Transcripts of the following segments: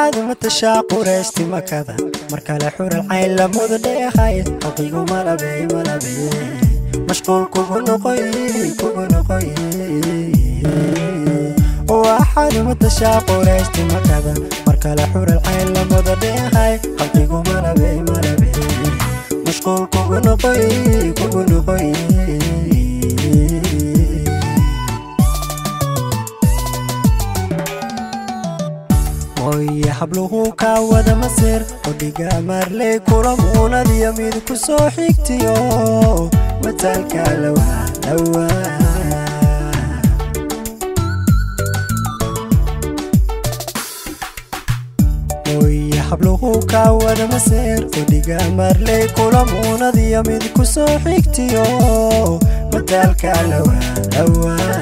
waxaad matashaa quraysti makada mar kale xural cayn lamudu dheehay xaqigu malabey malabey mashquul kugu noqoy kugu noqoy waxaad matashaa quraysti makada mar kale xural cayn lamudu dheehay xaqigu malabey malabey mashquul kugu noqoy kugu noqoy mooye habluhu kaa wada masir odhiga maarley kulamuunadiyo mid ku soo xigtiyo mataalka lawaa dhawaa mooye habluhu kaa wada masir odhiga maarley kulamuunadiyo mid ku soo xigtiyo mataalka lawaa dhawaa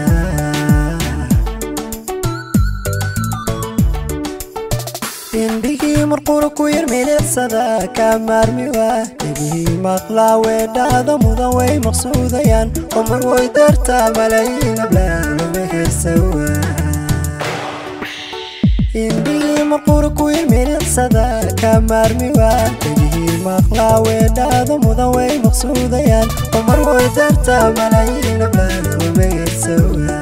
indhigii marqura ku yar milicsada kaa maarmi waa dhegihii maqlaa weedhaada mudan way maqsuudayaan oo mar way dartaa malayiin ablaaluma heesawa indhigii marqura ku yar milicsada kaa maarmi waa dhegihii maqlaa weedhaada mudan way maqsuudayaan oo mar way dartaa malayiin ablaaluma heesawa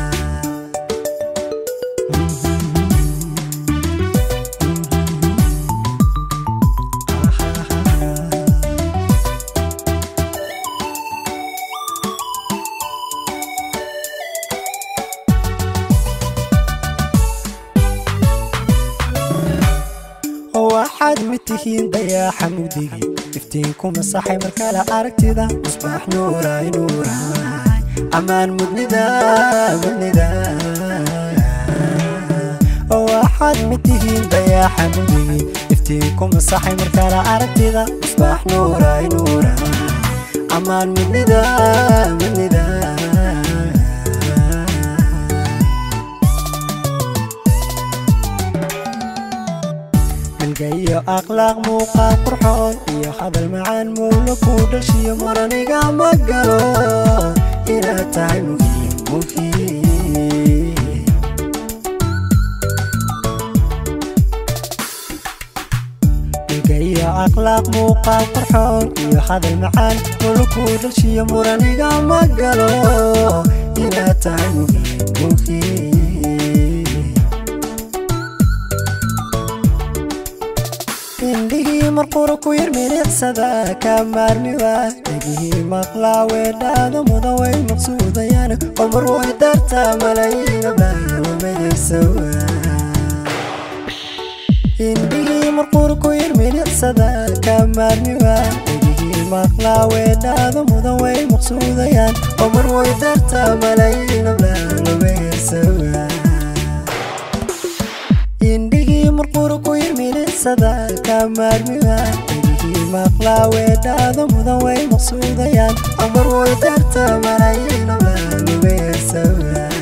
waxaad mid tihiin dayaaxa mugdigi iftiinku masaxay markale aragtida musbaax nuuray nuuray ammaan mudnida mudnida waxaad mid tihiin dayaaxa mugdigi iftiinku masaxay markale aragtida musbaax nuuray nuuray ammaan mudnida mudnida iyo akhlaaq muuqaal qurxoon iyo hadal macaan mowla ku dhashiyo maraniga ma galo inaad tahay muhiim muhiim iyo akhlaaq muuqaal qurxoon iyo hadal macaan mowla ku dhashiyo muraniga ma galo inaad tahay muhiim muhiim indhigii marqura ku yar milicsada kaa maarmi waa dhegihii maqlaa weedhaada mudan way maqsuudayaan oo mar way dartaa malayiin ablaalumagaysawa indhigii marqura ku yar milicsada kaa maarmi waa dhegihii maqlaa weedhaada mudan way maqsuudayaan oo mar way dartaa malayiin ablaalumagaysawa indhigii marqura ku yar milicsada kaa maarmi waa dhegihii maqlaa weedhaada mudan way maqsuudayaan oo mar way dartaa malayiin ablaalumagaysawa